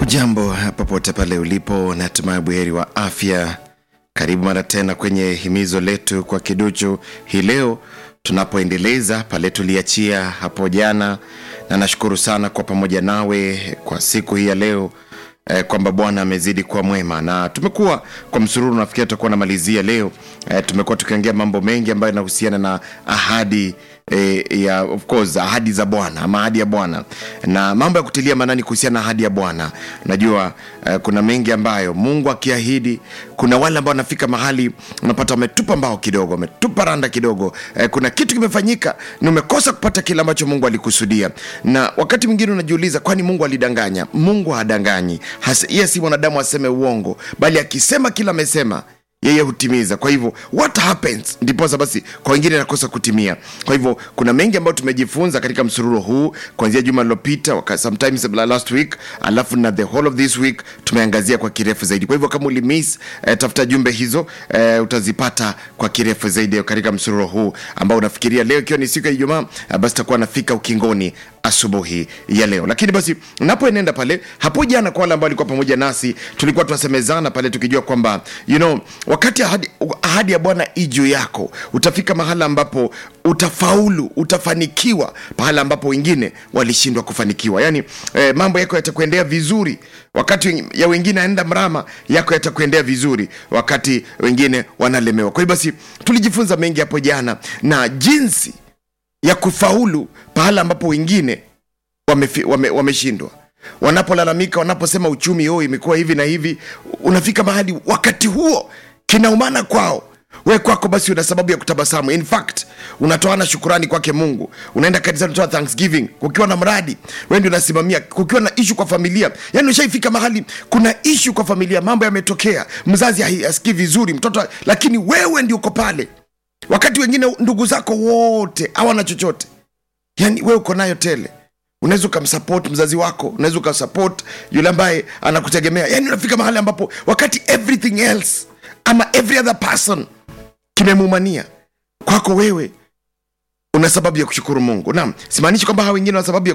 Hujambo popote pale ulipo, natumai buheri wa afya. Karibu mara tena kwenye himizo letu kwa kiduchu hii leo tunapoendeleza pale tuliachia hapo jana, na nashukuru sana kwa pamoja nawe kwa siku hii ya leo eh, kwamba Bwana amezidi kuwa mwema na tumekuwa kwa msururu, nafikiri tutakuwa namalizia leo eh, tumekuwa tukiongea mambo mengi ambayo yanahusiana na ahadi eh, ya of course ahadi za Bwana ama ahadi ya Bwana na mambo ya kutilia maanani kuhusiana na ahadi ya Bwana. Najua eh, kuna mengi ambayo Mungu akiahidi, kuna wale ambao wanafika mahali unapata wametupa mbao kidogo, wametupa randa kidogo eh, kuna kitu kimefanyika na umekosa kupata kile ambacho Mungu alikusudia, na wakati mwingine unajiuliza, kwani Mungu alidanganya? Mungu hadanganyi. Hasa- yeye si mwanadamu aseme uongo, bali akisema kila amesema yeye hutimiza. Kwa hivyo what happens, ndiposa basi kwa wengine nakosa kutimia. Kwa hivyo kuna mengi ambayo tumejifunza katika msururo huu kuanzia juma lilopita, waka- sometimes la- last week, alafu na the whole of this week tumeangazia kwa kirefu zaidi. Kwa hivyo kama ulimiss eh, tafuta jumbe hizo eh, utazipata kwa kirefu zaidi katika msururo huu ambao unafikiria leo ikiwa ni siku ya Ijumaa, eh, basi takuwa nafika ukingoni asubuhi ya leo. Lakini basi napoenenda pale hapo jana, kwa wale ambao walikuwa pamoja nasi, tulikuwa tunasemezana pale tukijua kwamba you know, wakati ahadi, ahadi ya Bwana i juu yako, utafika mahala ambapo utafaulu, utafanikiwa pahala ambapo wengine walishindwa kufanikiwa. Yani eh, mambo yako yatakuendea vizuri wakati wen- ya wengine anaenda mrama, yako yatakuendea vizuri wakati wengine wanalemewa. Kwa hiyo basi tulijifunza mengi hapo jana na jinsi ya kufaulu pahala ambapo wengine wamefi- wame- wameshindwa wanapolalamika wanaposema uchumi oh imekuwa hivi na hivi unafika mahali wakati huo kinaumana kwao we kwako basi una sababu ya kutabasamu in fact unatoana shukurani kwake mungu unaenda kanisani unatoa thanksgiving kukiwa na mradi we ndio unasimamia kukiwa na ishu kwa familia yani ushaifika mahali kuna ishu kwa familia mambo yametokea mzazi hai- asikii vizuri mtoto lakini wewe ndio uko pale wakati wengine ndugu zako wote hawana chochote yani wewe uko nayo tele unaweza ukamsupport mzazi wako unaweza ukasupport yule ambaye anakutegemea yani unafika mahali ambapo wakati everything else ama every other person kimemumania kwako wewe una sababu ya kushukuru mungu naam simaanishi kwamba hawa wengine wana sababu ya